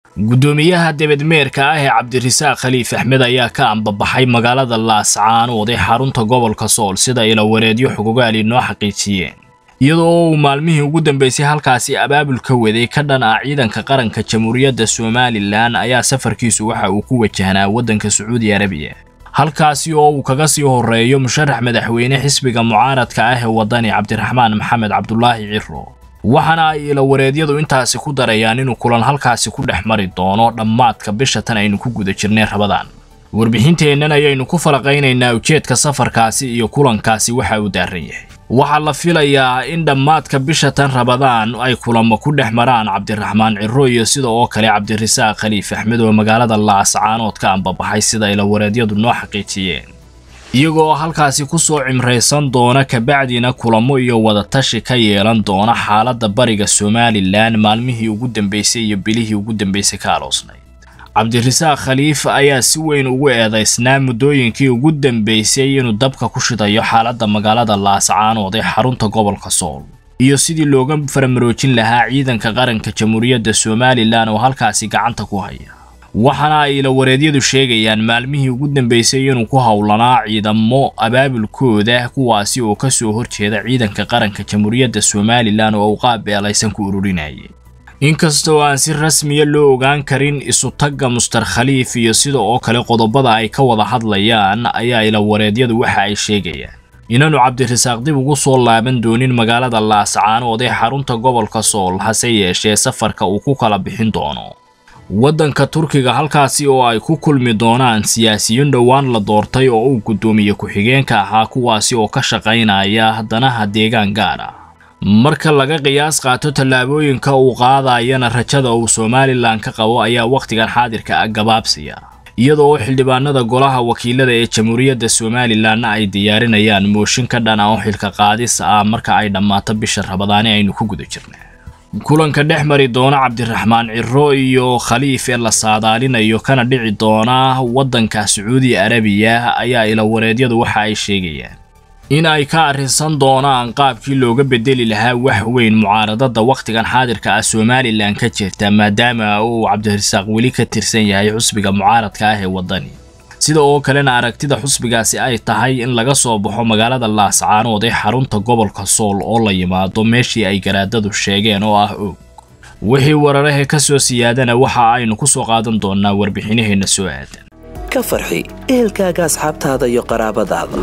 guddoomiyaha debedmeerka ah ee cabdirasaaq khaliif axmed ayaa ka ambabaxay magaalada laascaanood ee xarunta gobolka sool sida ilawareedyo xogogaali noo xaqiijiyeen iyadoo uu maalmihii ugu dambeysay halkaasi abaabul ka waday ka dhan ah ciidanka qaranka jamhuuriyadda somalilan ayaa safarkiisu waxa uu ku wajahnaa waddanka sacuudi arabiya halkaasi oo uu kaga sii horeeyo musharax madaxweyne xisbiga mucaaradka ah ee waddani cabdiraxmaan maxamed cabdulaahi ciro waxaana ay ilawareedyadu intaasi ku darayaan inuu kulan halkaasi ku dhex mari doono dhammaadka bisha tan aynu ku guda jirnay rabadaan warbixinteennan ayaynu ku falaqaynaynaa ujeedka safarkaasi iyo kulankaasi waxa uu daaran yahay waxaa la filayaa in dhammaadka bisha tan rabadaan ay kulamo ku dhex maraan cabdiraxmaan ciro iyo sida oo kale cabdirasaaq khaliif axmed oo magaalada laascaanood ka ambabaxay sida ilawareedyadu noo xaqiijiyeen iyagoo halkaasi ku soo cimraysan doona kabacdina kulamo iyo wadatashi ka yeelan doona xaaladda bariga somalilan maalmihii ugu dambeysay iyo bilihii ugu dambeysay ka aloosnay cabdirasaaq khaliif ayaa si weyn ugu eedaysnaa muddooyinkii ugu dambeysay inuu dabka ku shidayo xaaladda magaalada laascaanood ee xarunta gobolka sool iyo sidii looga faramaroojin lahaa ciidanka qaranka jamhuuriyadda somalilan oo halkaasi gacanta ku haya waxaana ay ilawareedyadu sheegayaan maalmihii ugu dambeysay inuu ku howlanaa ciidamo abaabulkooda kuwaasi oo ka soo horjeeda ciidanka qaranka jamhuuriyadda somalilan oo uu qaabeelaysan ku ururinayay inkastoo aan si rasmiya loo ogaan karin isu-tagga muster khaliif iyo sida oo kale qodobada ay ka wada hadlayaan ayaa ilawareedyadu waxa ay sheegayaan inaanu cabdirasaaq dib ugu soo laaban doonin magaalada laascaanood ee xarunta gobolka sool hase yeeshee safarka uu ku kala bixin doono waddanka turkiga halkaasi oo ay ku kulmi doonaan siyaasiyiin dhowaan la doortay oo uu guddoomiye ku-xigeenka ahaa kuwaasi oo ka shaqaynaya danaha deegaan gaar ah marka laga qiyaas qaato tallaabooyinka uu qaadayana rajada uu somalilan ka qabo ayaa wakhtigan xaadirka ah gabaabsiya iyadoo xildhibaanada golaha wakiilada ee jamhuuriyadda somalilanna ay diyaarinayaan mooshin ka dhan ah oo xilka qaadis ah marka ay dhammaato bisha rabadaani aynu ku guda jirna kulanka dhex mari doona cabdiraxmaan ciro iyo khaliif ee la saadaalinayo kana dhici doona waddanka sacuudi arabiya ayaa ilawareedyadu waxa ay sheegayaan in ay ka arrinsan doonaan qaabkii looga bedeli lahaa wax weyn mucaaradada wakhtigan xaadirka ah somalilan ka jirta maadaama uu cabdirasaaq weli ka tirsan yahay xusbiga mucaaradka ah ee waddani sida oo kalena aragtida xusbigaasi ay tahay in laga soo baxo magaalada laascaanood ee xarunta gobolka sool oo la yimaado meeshii ay garaadadu sheegeen oo ah og wixii wararahe ka soo siyaadana waxa aynu ku soo qaadan doonaa warbixinaheenna soo aadan ka farxi ehelkaaga asxaabtaada iyo qaraabadaada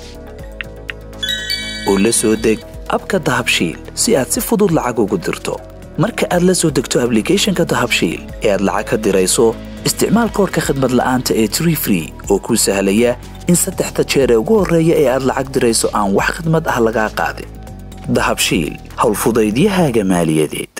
oo la soo deg abka dahabshiil si aad si fudud lacag ugu dirto marka aad la soo degto ablicathonka dahabshiil ee aad lacag ka dirayso isticmaal koorka khadmad la'aanta ee tree free oo kuu sahlaya in saddexda jeer ee ugu horreeya ee aad lacag dirayso aan wax khidmad ah lagaa qaadin dahabshiil howlfudaydiyahaaga maaliyadeed